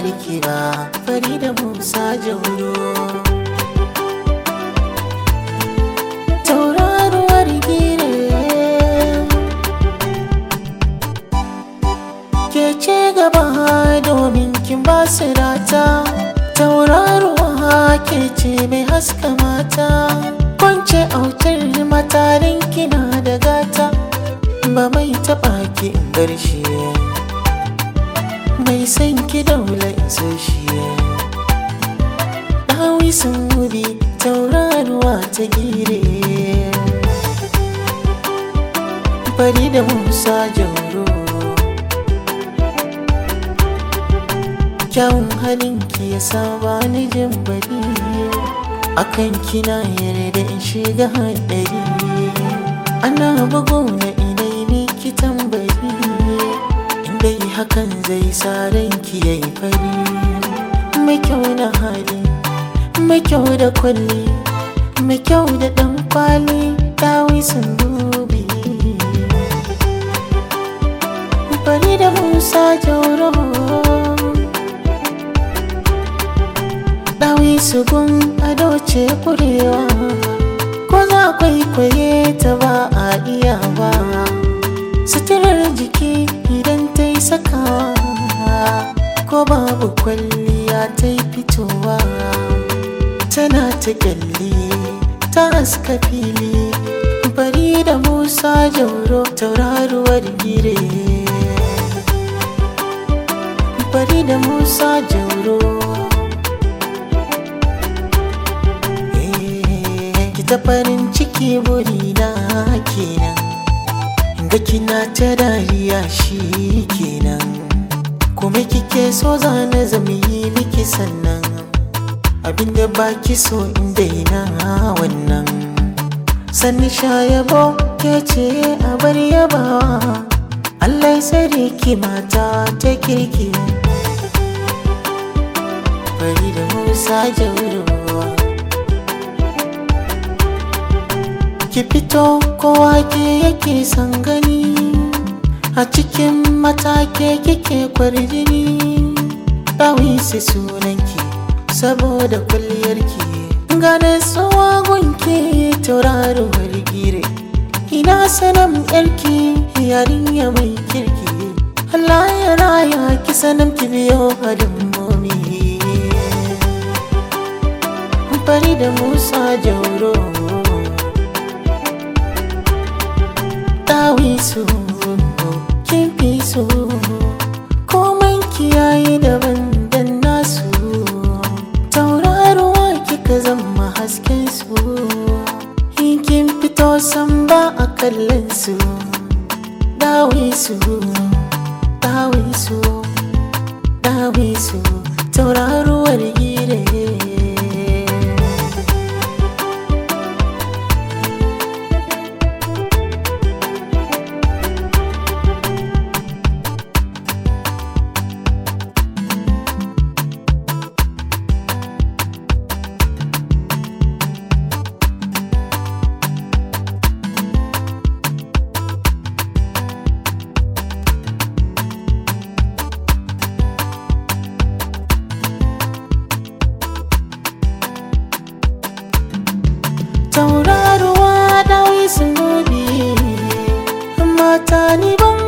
kamar ki ba fari da musa jauro tauraruwar gire ke ce gaba domin kin ba su rata tauraruwa ke ce mai haska mata kwance autar matarin kina da gata ba mai taɓa ki in bar shi mai san ki daula in so shi ɗawi sun wuri tauraruwa ta gire bari da musa jauro kyawun halinki ya saba ni jin bari akan kina yarda in shiga haɗari ana bugu na inai miki tambari inda yi hakan zai sa ranki ya yi fari mai kyau na hali mai kyau da kwalli mai kyau da ɗan kwali dawi sun dubi bari da musa jauro dawi su gun ado ce kurewa ko za kwaikwaye ta ba a iya ba suturar jiki idan ta yi sakawa ko babu kwalliya ta yi fitowa tana ta kyalli ta aska fili bari da musa jauro tauraruwar gire bari da musa jauro ki ta farin ciki burina kenan ga kina ta dariya shi kenan kuma kike so zane zama yi miki sannan abinda baki so in daina wannan sanni sha yabo ke ce a bar yabawa Allah ya tsare ki mata ta kirki bari da musa jaurowa ki fito kowa ke yake son gani a cikin matake kike kwarjini ɗawi su sunanki saboda kulliyarki gane tsawa gunki tauraruwar gire ina sanan yarki yarinya mai kirki Allah ya raya ki sanan ki biyo hadin momi fari da musa jauro dawi su kin fi so komai kiyaye daban dan nasu tauraruwa kika zama hasken su in kin fito san ba a kallon su dawi su dawi su dawi su tauraruwar gire tauraruwa dawi sun gobe mata ni ban